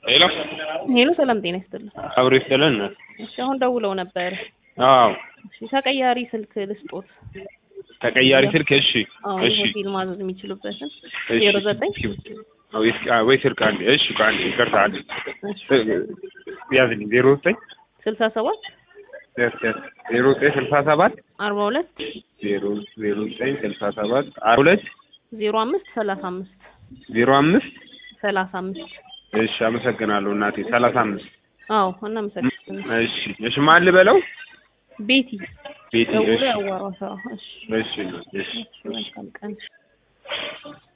ሄሎ ሄሎ ሰላም ጤና ይስጥልን። አብሮ ይስጥልን። እሺ አሁን ደውለው ነበር። አዎ እሺ ተቀያሪ ስልክ ልስጦት። ተቀያሪ ስልክ እሺ አዎ እሺ የሆቴል ማዘዝ የሚችሉበትን እሺ። ዜሮ ዘጠኝ አዎ ይስ- አዎ፣ ወይ ስልክ አንዴ እሺ ከአንዴ ይቅርታ አንዴ እሺ ያዝልኝ ዜሮ ዘጠኝ ስልሳ ሰባት ደስ ደስ ዜሮ ዘጠኝ ስልሳ ሰባት አርባ ሁለት ዜሮ ዜሮ ዘጠኝ ስልሳ ሰባት አርባ ሁለት ዜሮ አምስት ሰላሳ አምስት ዜሮ አምስት ሰላሳ አምስት እሺ አመሰግናለሁ እናቴ ሰላሳ አምስት አዎ እናመሰግናለን። እሺ እሺ ማን ልበለው ቤቲ ቤቲ ደውሎ እሺ ያዋራው ሰው። እሺ እሺ እሺ እሺ መልካም ቀን